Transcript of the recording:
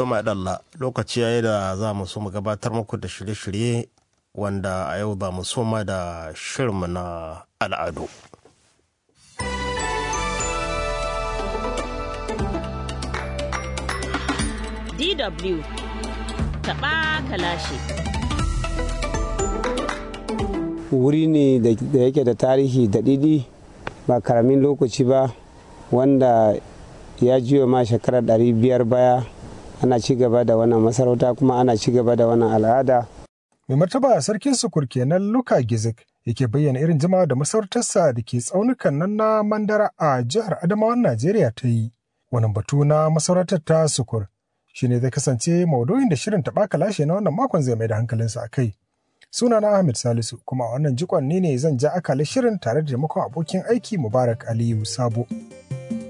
To Dalla lokaci yayi da za mu so mu gabatar muku da shirye-shirye wanda a yau ba mu soma da shirinmu na al'adu. DW taɓa kalashi. Wuri ne da yake da tarihi da ɗiɗi ba karamin lokaci ba wanda ya jiyo ma shekarar ɗari biyar baya ana ci gaba da wannan masarauta kuma ana ci gaba da wannan al'ada. Mai martaba sarkin sukur kenan Luka Gizik yake bayyana irin jima da masarautarsa da ke tsaunukan nan na Mandara a jihar Adamawan Najeriya ta yi. Wannan batu na masarautar ta sukur shi ne zai kasance maudu'in da shirin taɓa kalashe na wannan makon zai mai da hankalinsa a kai. Sunana Ahmed Salisu kuma a wannan jikon ne ne zan ja akalin shirin tare da taimakon abokin aiki Mubarak Aliyu Sabo.